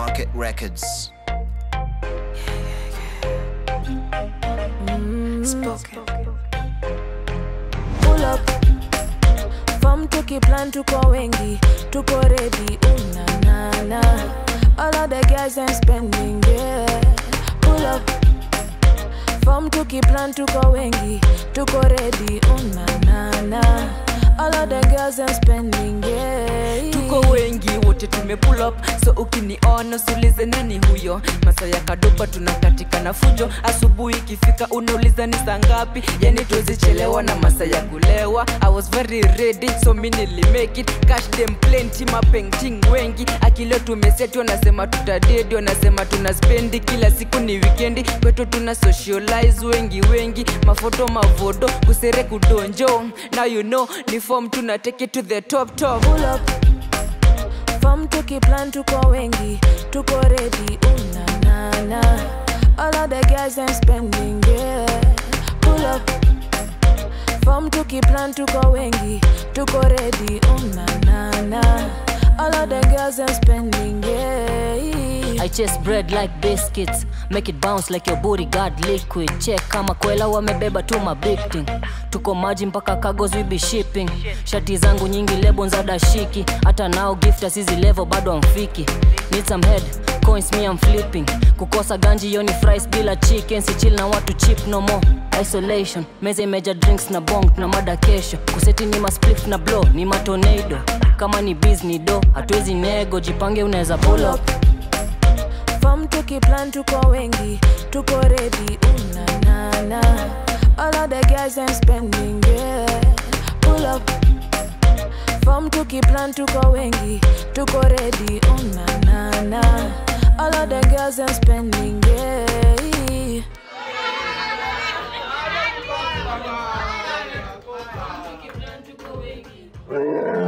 Market Records. pull up fom tukiplan tuko wengi tuko ready unanana all of the guys and spending yeah pull up fom tukiplan tuko wengi tuko ready unanana all of the girls and spending yeah tuko wengi wote tumepull up so ukiniona sulize nani huyo masa ya kadopa tunakatika na fujo asubuhi ikifika unauliza ni saa ngapi yani tuzichelewa na masa ya kulewa i was very ready so mi nilimake it cash them plenty mapenting wengi akileo tumeseti wanasema tutadedi wanasema tuna spendi kila siku ni wikendi kwetu tuna socialize wengi wengi mafoto mavodo kusere kudonjo now you know ni form tuna take it to the top top pull up fom tukiplan tuko wengi tuko ready unanana all of the guys and spending yeah pull up fom tukiplan tuko wengi tuko ready unanana all of the girls and spending yeah I chase bread like biscuits make it bounce like your booty got liquid check kama kwela wamebeba tu mabig tuko maji mpaka cargos we be shipping shati zangu nyingi lebo za dashiki hata nao gift asizi level bado amfiki need some head coins me I'm flipping kukosa ganji yoni fries bila chicken si chill na watu chip no more isolation meza imeja drinks na bong na mada kesho kuseti ni masplif na blow ni matornado kama ni biz ni do hatuwezi nego jipange unaweza pull up fom tukiplan tuko wengi tuko ready unanana all of the guys and spending yeah pull up fom tukiplan tuko wengi tuko ready unanana all of the girls and spending yeah Yeah.